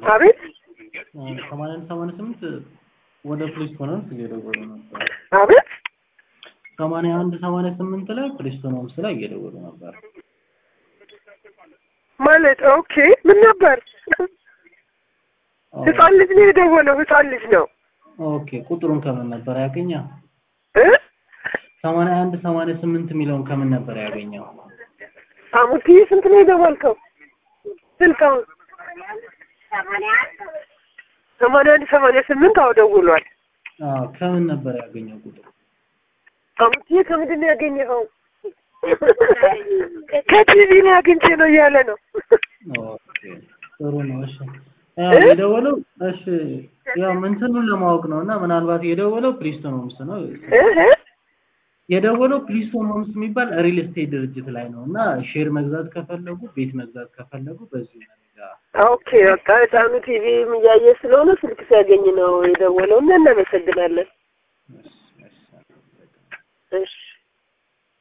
አቤት ሰማንያ አንድ ሰማንያ ስምንት ወደ ፕሪስቶን ሆምስ እየደወሉ ነበር። አቤት ሰማንያ አንድ ሰማንያ ስምንት ላይ ፕሪስቶን ሆምስ ላይ እየደወሉ ነበር። ማለት ኦኬ ምን ነበር ህፃን ልጅ ነው የደወለው ህፃን ልጅ ነው ኦኬ ቁጥሩን ከምን ነበር ያገኘው? እ ሰማንያ አንድ ሰማንያ ስምንት የሚለውን ከምን ነበር ያገኘው? አሙቲ ስንት ነው የደወልከው ስልክ አሁን ሰማንያ አንድ ሰማንያ ስምንት አዎ ደውሏል አዎ ከምን ነበር ያገኘው ቁጥሩ? አሙቲ ከምንድን ነው ያገኘኸው ከቲቪ ላይ አግኝቼ ነው እያለ ነው ኦኬ ጥሩ ነው። እሺ ያው የደወለው እሺ ያው እንትኑን ለማወቅ ነው እና ምናልባት የደወለው ፕሪስቶን ሆምስ ነው። እህ የደወለው ፕሪስቶን ሆምስ የሚባል ሪል ስቴት ድርጅት ላይ ነው እና ሼር መግዛት ከፈለጉ ቤት መግዛት ከፈለጉ በዚህ መረጃ ኦኬ በቃ ህፃኑ ቲቪ እያየ ስለሆነ ስልክ ሲያገኝ ነው የደወለው እና እናመሰግናለን እሺ፣ እሺ። እሺ